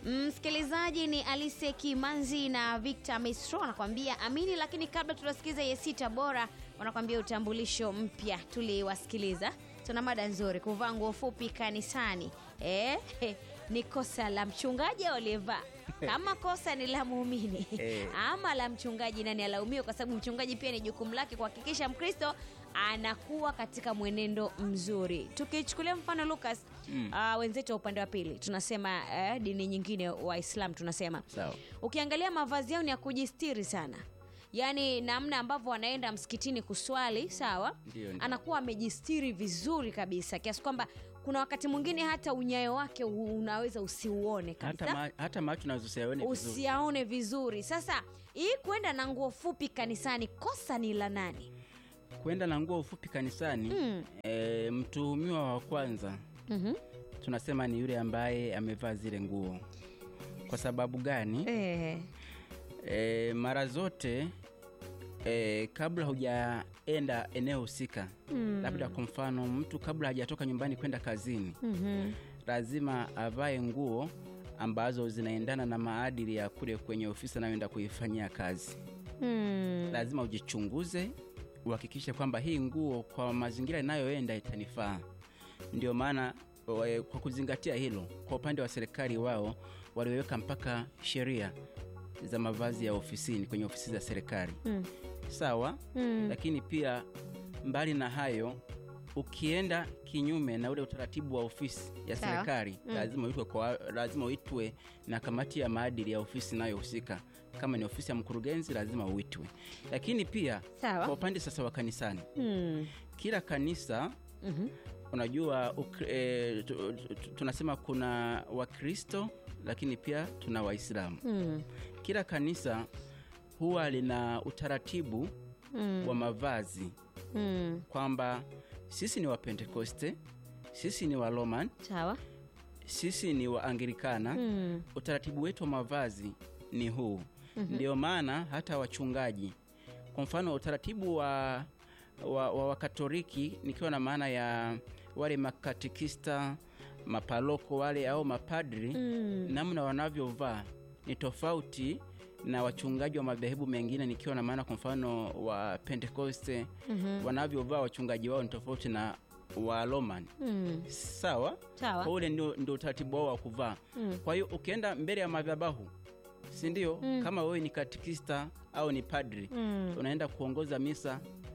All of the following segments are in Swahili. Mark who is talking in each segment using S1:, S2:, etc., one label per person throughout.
S1: Msikilizaji ni Alise Kimanzi na Victor Mistro wanakwambia amini, lakini kabla tunasikiza Yesi Tabora wanakwambia utambulisho mpya. Tuliwasikiliza, tuna mada nzuri, kuvaa nguo fupi kanisani eh, ni kosa la mchungaji au aliyevaa? Kama kosa ni la muumini
S2: Eh.
S1: ama la mchungaji, nani alaumiwe? Kwa sababu mchungaji pia ni jukumu lake kuhakikisha Mkristo anakuwa katika mwenendo mzuri. Tukichukulia mfano Lucas,
S2: Mm.
S1: ah, wenzetu wa upande wa pili tunasema eh, dini nyingine Waislam tunasema
S2: Sawa.
S1: ukiangalia mavazi yao ni ya kujistiri sana yaani namna ambavyo anaenda msikitini kuswali sawa
S2: Ndio, ndio.
S1: anakuwa amejistiri vizuri kabisa kiasi kwamba kuna wakati mwingine hata unyayo wake u- unaweza usiuone kabisa
S2: hata, ma, hata macho naweza usiyaone vizuri.
S1: usiaone vizuri sasa hii kwenda na nguo fupi kanisani kosa ni la nani
S2: kwenda na nguo ufupi kanisani
S1: Mm.
S2: e, mtuhumiwa wa kwanza
S1: mm-hmm.
S2: tunasema ni yule ambaye amevaa zile nguo kwa sababu gani
S1: eh.
S2: e, mara zote e, kabla hujaenda eneo husika
S1: Mm.
S2: labda kwa mfano mtu kabla hajatoka nyumbani kwenda kazini
S1: mm-hmm.
S2: lazima avae nguo ambazo zinaendana na maadili ya kule kwenye ofisi anayoenda kuifanyia kazi
S1: mm.
S2: lazima ujichunguze uhakikishe kwamba hii nguo kwa mazingira inayoenda itanifaa ndio maana wa- kwa kuzingatia hilo kwa upande wa serikali wao waliweka mpaka sheria za mavazi ya ofisini kwenye ofisi za serikali
S1: Mm.
S2: sawa
S1: Mm.
S2: lakini pia mbali na hayo ukienda kinyume na ule utaratibu wa ofisi ya
S1: Sawa.
S2: serikali
S1: Mm.
S2: lazima uitwe kwa, lazima uitwe na kamati ya maadili ya ofisi inayohusika kama ni ofisi ya mkurugenzi lazima uitwe lakini pia
S1: Sawa.
S2: kwa upande sasa wa kanisani
S1: Mm.
S2: kila kanisa
S1: Mhm.
S2: unajua ukri, e, tu, tu, tu- tunasema kuna wakristo lakini pia tuna waislamu
S1: Mm.
S2: kila kanisa huwa lina utaratibu
S1: Mm.
S2: wa mavazi
S1: Mm.
S2: kwamba sisi ni wapentekoste sisi ni waroman
S1: sawa
S2: sisi ni waanglikana
S1: mm.
S2: utaratibu wetu wa mavazi ni huu ndio maana hata wachungaji kwa mfano utaratibu wa wa, wa wakatoliki nikiwa na maana ya wale makatikista mapaloko wale au mapadri
S1: Mm.
S2: namna wanavyovaa ni tofauti na wachungaji wa madhehebu mengine nikiwa na maana kwa mfano wa pentekoste
S1: Mhm.
S2: wanavyovaa wachungaji wao ni tofauti na wa roman
S1: Mm.
S2: sawa
S1: sawa
S2: kwa ule ndio, ndio utaratibu wao wa kuvaa
S1: Mm.
S2: kwa hiyo ukienda mbele ya madhabahu si ndio
S1: Mm.
S2: kama wewe ni katikista au ni padri
S1: Mm.
S2: unaenda kuongoza misa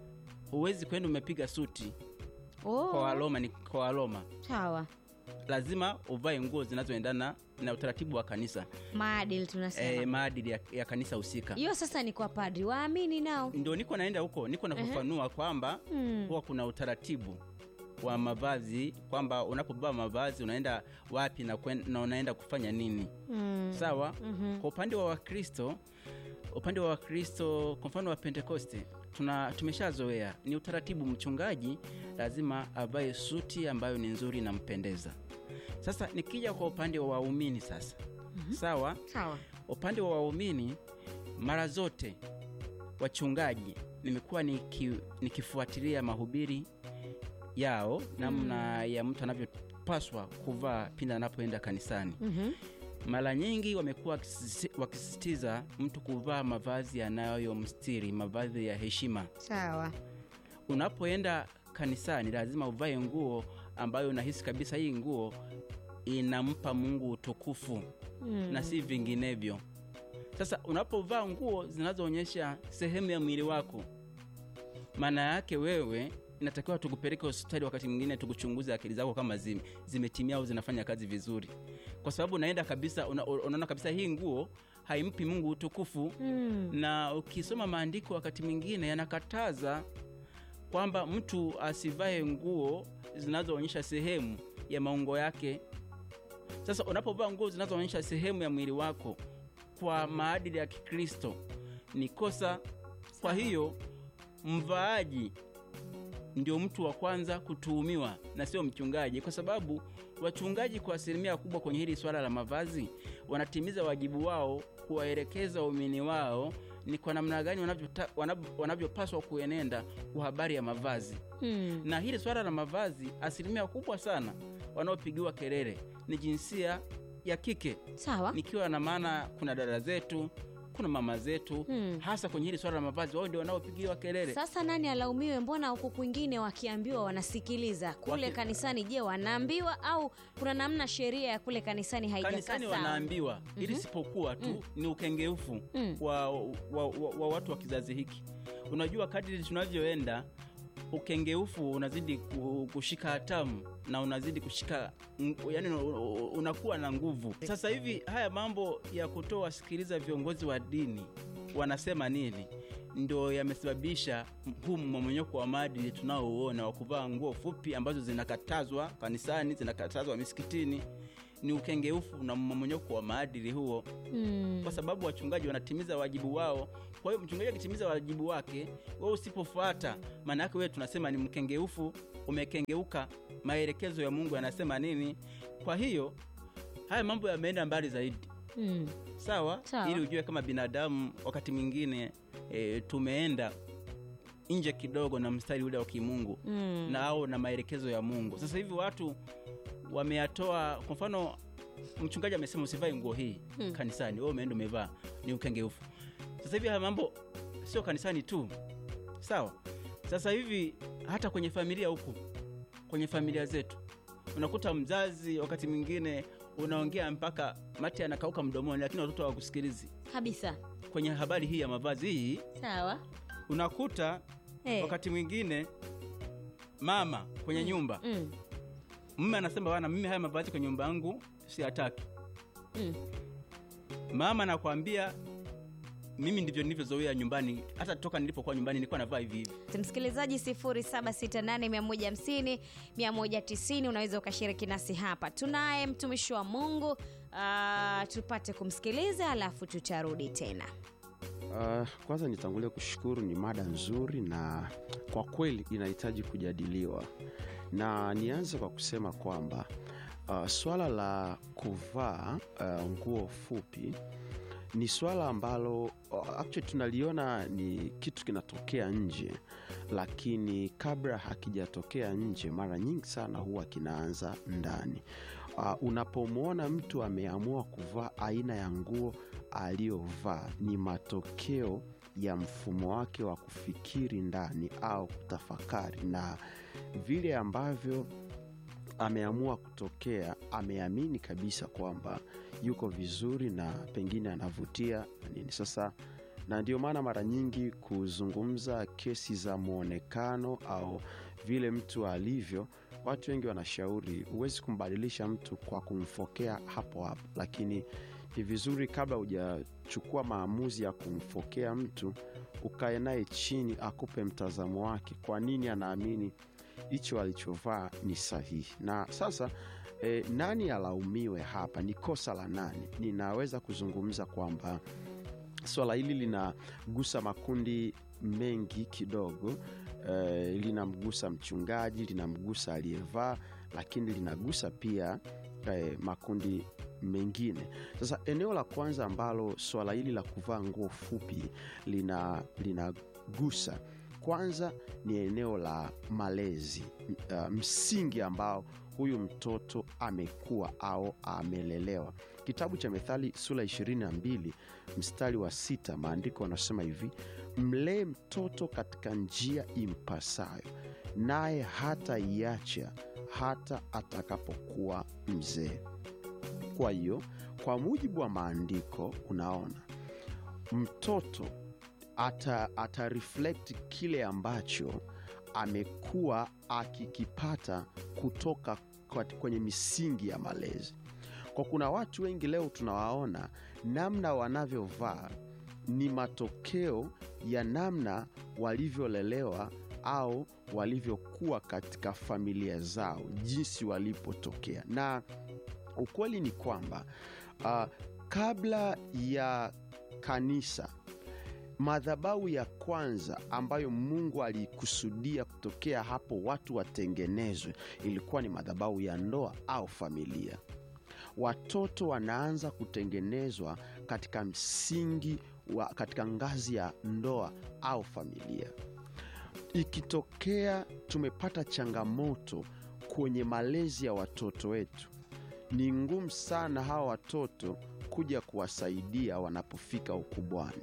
S2: huwezi kwenda umepiga suti
S1: Oh.
S2: kwa waloma ni kwa waloma
S1: sawa
S2: lazima uvae nguo zinazoendana na utaratibu wa kanisa
S1: maadili tunasema
S2: e, maadili ya, ya kanisa husika
S1: hiyo sasa ni kwa padri waamini nao
S2: ndio niko naenda huko niko nafafanua kwamba
S1: Mm.
S2: huwa kuna utaratibu wa mavazi kwamba unapovaa mavazi unaenda wapi na, kwen, na unaenda kufanya nini
S1: Mm.
S2: sawa
S1: Mhm.
S2: kwa upande wa wakristo upande wa wakristo kwa mfano wa pentekoste tuna tumeshazoea ni utaratibu mchungaji lazima avae suti ambayo ni nzuri inampendeza sasa nikija kwa upande wa waumini sasa sawa
S1: sawa
S2: upande wa waumini mara zote wachungaji nimekuwa niki, nikifuatilia mahubiri yao namna ya mtu anavyopaswa kuvaa pindi anapoenda kanisani
S1: Mhm.
S2: mara nyingi wamekuwa wakisisi- wakisisitiza mtu kuvaa mavazi yanayomstiri mavazi ya heshima
S1: sawa
S2: unapoenda kanisani lazima uvae nguo ambayo unahisi kabisa hii nguo inampa mungu utukufu
S1: Mm.
S2: na si vinginevyo sasa unapovaa nguo zinazoonyesha sehemu ya mwili wako maana yake wewe inatakiwa tukupeleke hospitali wakati mwingine tukuchunguze akili zako kama zime, zimetimia au zinafanya kazi vizuri kwa sababu unaenda kabisa una, unaona kabisa hii nguo haimpi mungu utukufu
S1: Mm.
S2: na ukisoma maandiko wakati mwingine yanakataza kwamba mtu asivae nguo zinazoonyesha sehemu ya maungo yake sasa unapovaa nguo zinazoonyesha sehemu ya mwili wako kwa maadili ya kikristo ni kosa kwa hiyo mvaaji ndio mtu wa kwanza kutuhumiwa na sio mchungaji kwa sababu wachungaji kwa asilimia kubwa kwenye hili swala la mavazi wanatimiza wajibu wao kuwaelekeza waumini wao ni kwa namna gani wanavyota- wanavyo- wanavyopaswa kuenenda kwa habari ya mavazi
S1: Mm.
S2: na hili swala la mavazi asilimia kubwa sana wanaopigiwa kelele ni jinsia ya kike
S1: sawa
S2: nikiwa na maana kuna dada zetu kuna mama zetu
S1: Hmm.
S2: hasa kwenye hili swala la mavazi wao ndio wanaopigiwa kelele
S1: sasa nani alaumiwe mbona huku kwingine wakiambiwa wanasikiliza kule
S2: Waki-
S1: kanisani je wanaambiwa au kuna namna sheria ya kule kanisani haijakaa
S2: kanisani
S1: sawa
S2: wanaambiwa ili
S1: Mhm.
S2: sipokuwa tu ni ukengeufu
S1: Mm.
S2: wa, wa, wa, wa watu wa kizazi hiki unajua kadiri tunavyoenda ukengeufu unazidi ku- kushika hatamu na unazidi kushika ng- yani unakuwa na nguvu sasa hivi haya mambo ya kutoa wasikiliza viongozi wa dini wanasema nini ndo yamesababisha huu mmomonyoko wa maadili tunaouona wa kuvaa nguo fupi ambazo zinakatazwa kanisani zinakatazwa misikitini ni ukengeufu na mmomonyoko wa maadili huo
S1: Mm.
S2: kwa sababu wachungaji wanatimiza wajibu wao kwa hiyo mchungaji akitimiza wajibu wake wewe usipofuata maana yake wewe tunasema ni mkengeufu umekengeuka maelekezo ya mungu yanasema nini kwa hiyo haya mambo yameenda mbali zaidi
S1: Mm.
S2: sawa,
S1: Sawa.
S2: ili ujue kama binadamu wakati mwingine e, tumeenda nje kidogo na mstari ule wa kimungu
S1: Mm.
S2: na au na maelekezo ya mungu sasa hivi watu wameyatoa kwa mfano mchungaji amesema usivae nguo hii
S1: Hmm.
S2: kanisani wewe umeenda umevaa ni ukengeufu sasa hivi haya mambo sio kanisani tu sawa sasa hivi hata kwenye familia huku kwenye familia zetu unakuta mzazi wakati mwingine unaongea mpaka mati anakauka mdomoni lakini watoto hawakusikilizi
S1: kabisa
S2: kwenye habari hii ya mavazi hii
S1: sawa
S2: unakuta
S1: Eh.
S2: wakati mwingine mama kwenye nyumba
S1: Mm.
S2: mume anasema bana mimi haya mavazi kwenye nyumba yangu siyataki
S1: Mm.
S2: mama anakwambia mimi ndivyo nilivyozoea nyumbani hata toka nilipokuwa nyumbani nilikuwa navaa hivi hivi
S1: msikilizaji 768150190 unaweza ukashiriki nasi hapa tunaye mtumishi wa mungu uh, tupate kumsikiliza alafu tutarudi tena
S3: Uh, kwanza nitangulia kushukuru, ni mada nzuri na kwa kweli inahitaji kujadiliwa, na nianze kwa kusema kwamba uh, swala la kuvaa uh, nguo fupi ni swala ambalo uh, actually tunaliona ni kitu kinatokea nje, lakini kabla hakijatokea nje, mara nyingi sana huwa kinaanza ndani. Uh, unapomwona mtu ameamua kuvaa aina ya nguo aliyovaa ni matokeo ya mfumo wake wa kufikiri ndani au kutafakari na vile ambavyo ameamua kutokea ameamini kabisa kwamba yuko vizuri na pengine anavutia na nini sasa na ndio maana mara nyingi kuzungumza kesi za mwonekano au vile mtu alivyo watu wengi wanashauri huwezi kumbadilisha mtu kwa kumfokea hapo hapo lakini ni vizuri kabla hujachukua maamuzi ya kumfokea mtu ukae naye chini akupe mtazamo wake kwa nini anaamini hicho alichovaa ni sahihi na sasa e, nani alaumiwe hapa ni kosa la nani ninaweza kuzungumza kwamba swala hili linagusa makundi mengi kidogo e, linamgusa mchungaji linamgusa aliyevaa lakini linagusa pia e, makundi mengine sasa eneo la kwanza ambalo swala hili la kuvaa nguo fupi lina linagusa kwanza ni eneo la malezi M- uh, msingi ambao huyu mtoto amekuwa au amelelewa kitabu cha methali sura 22 mstari wa sita maandiko anasema hivi mlee mtoto katika njia impasayo naye hata iacha hata atakapokuwa mzee kwa hiyo kwa mujibu wa maandiko unaona mtoto ata, ata reflect kile ambacho amekuwa akikipata kutoka kwa- kwenye misingi ya malezi kwa kuna watu wengi leo tunawaona namna wanavyovaa ni matokeo ya namna walivyolelewa au walivyokuwa katika familia zao jinsi walipotokea na ukweli ni kwamba uh, kabla ya kanisa madhabahu ya kwanza ambayo mungu alikusudia kutokea hapo watu watengenezwe ilikuwa ni madhabahu ya ndoa au familia watoto wanaanza kutengenezwa katika msingi wa katika ngazi ya ndoa au familia ikitokea tumepata changamoto kwenye malezi ya watoto wetu ni ngumu sana hawa watoto kuja kuwasaidia wanapofika ukubwani.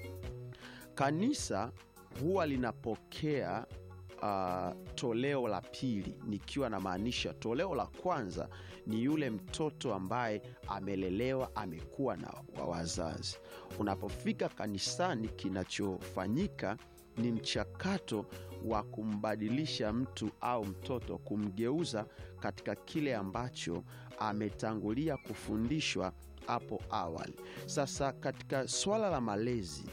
S3: Kanisa huwa linapokea uh, toleo la pili, nikiwa namaanisha toleo la kwanza ni yule mtoto ambaye amelelewa, amekuwa na wa wazazi. Unapofika kanisani, kinachofanyika ni mchakato wa kumbadilisha mtu au mtoto, kumgeuza katika kile ambacho ametangulia kufundishwa hapo awali. Sasa katika swala la malezi,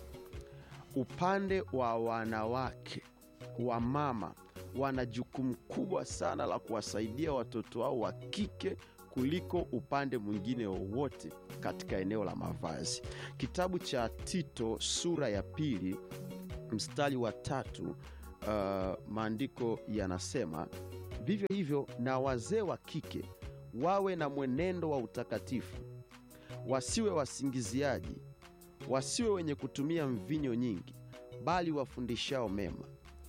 S3: upande wa wanawake wa mama wana jukumu kubwa sana la kuwasaidia watoto wao wa kike kuliko upande mwingine wowote katika eneo la mavazi. Kitabu cha Tito sura ya pili mstari wa tatu uh, maandiko yanasema vivyo hivyo na wazee wa kike wawe na mwenendo wa utakatifu, wasiwe wasingiziaji, wasiwe wenye kutumia mvinyo nyingi, bali wafundishao mema,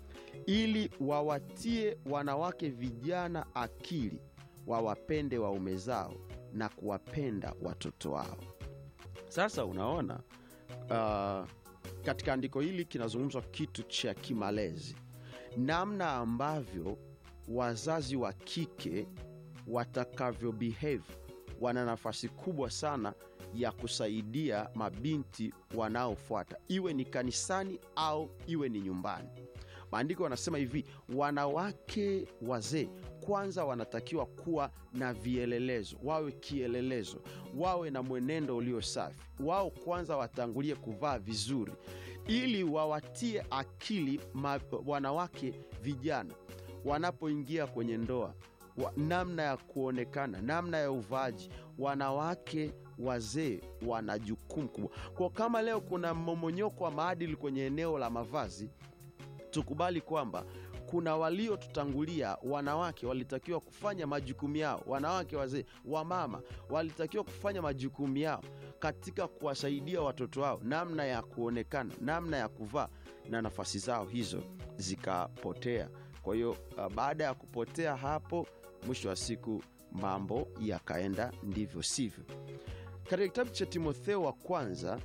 S3: ili wawatie wanawake vijana akili, wawapende waume zao na kuwapenda watoto wao. Sasa unaona uh, katika andiko hili kinazungumzwa kitu cha kimalezi, namna ambavyo wazazi wa kike watakavyo behave wana nafasi kubwa sana ya kusaidia mabinti wanaofuata, iwe ni kanisani au iwe ni nyumbani. Maandiko wanasema hivi, wanawake wazee kwanza wanatakiwa kuwa na vielelezo, wawe kielelezo, wawe na mwenendo ulio safi. Wao kwanza watangulie kuvaa vizuri, ili wawatie akili ma, wanawake vijana wanapoingia kwenye ndoa wa, namna ya kuonekana, namna ya uvaaji. Wanawake wazee wana jukumu kubwa kwa, kama leo kuna mmomonyoko wa maadili kwenye eneo la mavazi, tukubali kwamba kuna waliotutangulia, wanawake walitakiwa kufanya majukumu yao, wanawake wazee, wamama walitakiwa kufanya majukumu yao katika kuwasaidia watoto wao namna ya kuonekana, namna ya kuvaa, na nafasi zao hizo zikapotea. Kwa hiyo uh, baada ya kupotea hapo, mwisho wa siku mambo yakaenda ndivyo sivyo. Katika kitabu cha Timotheo wa kwanza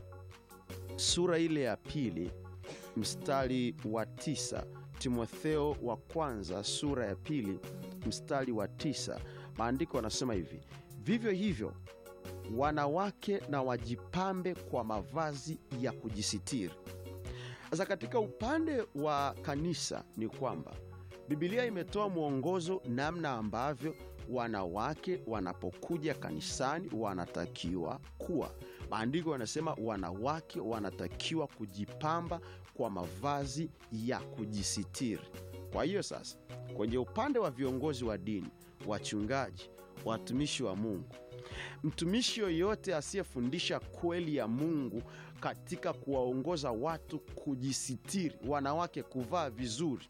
S3: sura ile ya pili mstari wa tisa Timotheo wa kwanza sura ya pili mstari wa tisa maandiko yanasema hivi: vivyo hivyo wanawake na wajipambe kwa mavazi ya kujisitiri. Sasa katika upande wa kanisa ni kwamba Bibilia imetoa mwongozo namna ambavyo wanawake wanapokuja kanisani wanatakiwa kuwa. Maandiko yanasema wanawake wanatakiwa kujipamba kwa mavazi ya kujisitiri. Kwa hiyo sasa, kwenye upande wa viongozi wa dini, wachungaji, watumishi wa Mungu, mtumishi yoyote asiyefundisha kweli ya Mungu katika kuwaongoza watu kujisitiri, wanawake kuvaa vizuri,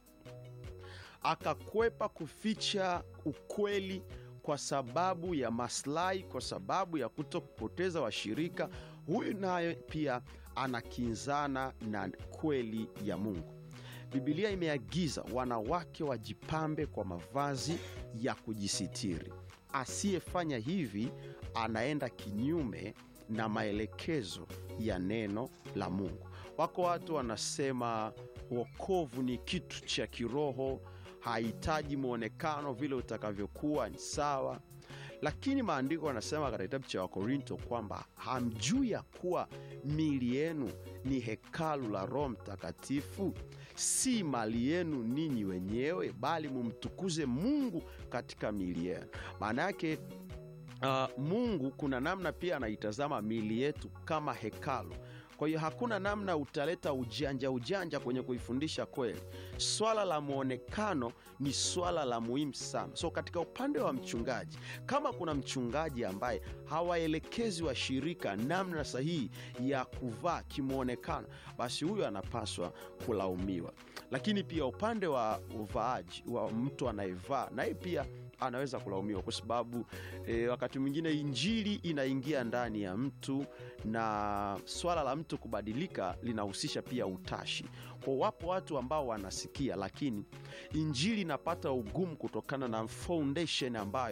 S3: akakwepa kuficha ukweli kwa sababu ya maslahi, kwa sababu ya kuto kupoteza washirika, huyu naye pia anakinzana na kweli ya Mungu. Bibilia imeagiza wanawake wajipambe kwa mavazi ya kujisitiri. Asiyefanya hivi anaenda kinyume na maelekezo ya neno la Mungu. Wako watu wanasema wokovu ni kitu cha kiroho, hahitaji mwonekano, vile utakavyokuwa ni sawa. Lakini maandiko yanasema katika kitabu cha Wakorinto kwamba hamjui ya kuwa mili yenu ni hekalu la Roho Mtakatifu, si mali yenu ninyi wenyewe, bali mumtukuze Mungu katika mili yenu. Maana yake uh, Mungu kuna namna pia anaitazama mili yetu kama hekalu. Kwa hiyo hakuna namna utaleta ujanja ujanja kwenye kuifundisha kweli. Swala la mwonekano ni swala la muhimu sana. So katika upande wa mchungaji, kama kuna mchungaji ambaye hawaelekezi washirika namna sahihi ya kuvaa kimwonekano, basi huyo anapaswa kulaumiwa. Lakini pia upande wa uvaaji wa mtu anayevaa, naye pia anaweza kulaumiwa kwa sababu e, wakati mwingine injili inaingia ndani ya mtu na swala la mtu kubadilika linahusisha pia utashi. Kwa wapo watu ambao wanasikia, lakini injili inapata ugumu kutokana na foundation ambayo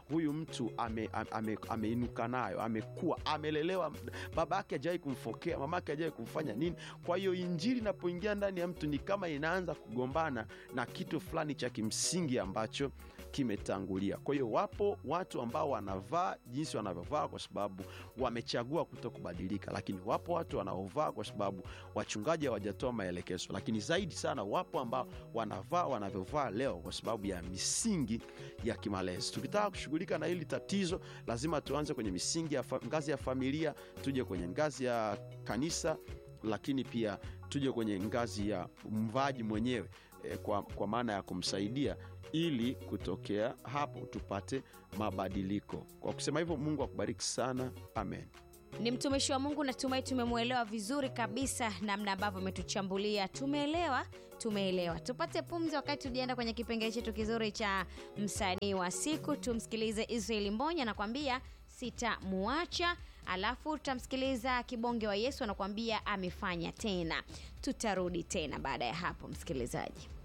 S3: huyu mtu ameinuka ame, ame ameinuka nayo amekuwa amelelewa baba yake ajawai kumfokea mama yake ajawai kumfanya nini kwa hiyo injili inapoingia ndani ya mtu ni kama inaanza kugombana na kitu fulani cha kimsingi ambacho kimetangulia kwa hiyo wapo watu ambao wanavaa jinsi wanavyovaa kwa sababu wamechagua kuto kubadilika lakini wapo watu wanaovaa kwa sababu wachungaji hawajatoa maelekezo lakini zaidi sana wapo ambao wanavaa wanavyovaa leo kwa sababu ya misingi ya kimalezi tukitaka kushughulika na hili tatizo lazima tuanze kwenye misingi ya fa, ngazi ya familia tuje kwenye ngazi ya kanisa lakini pia tuje kwenye ngazi ya mvaji mwenyewe eh, kwa, kwa maana ya kumsaidia ili kutokea hapo tupate mabadiliko kwa kusema hivyo mungu akubariki sana amen
S1: ni mtumishi wa mungu natumai tumemwelewa vizuri kabisa namna ambavyo ametuchambulia tumeelewa tumeelewa tupate pumzi wakati tujaenda kwenye kipengele chetu kizuri cha msanii wa siku tumsikilize israeli mbonya anakwambia sitamuacha alafu tutamsikiliza kibonge wa yesu anakuambia amefanya tena tutarudi tena baada ya hapo msikilizaji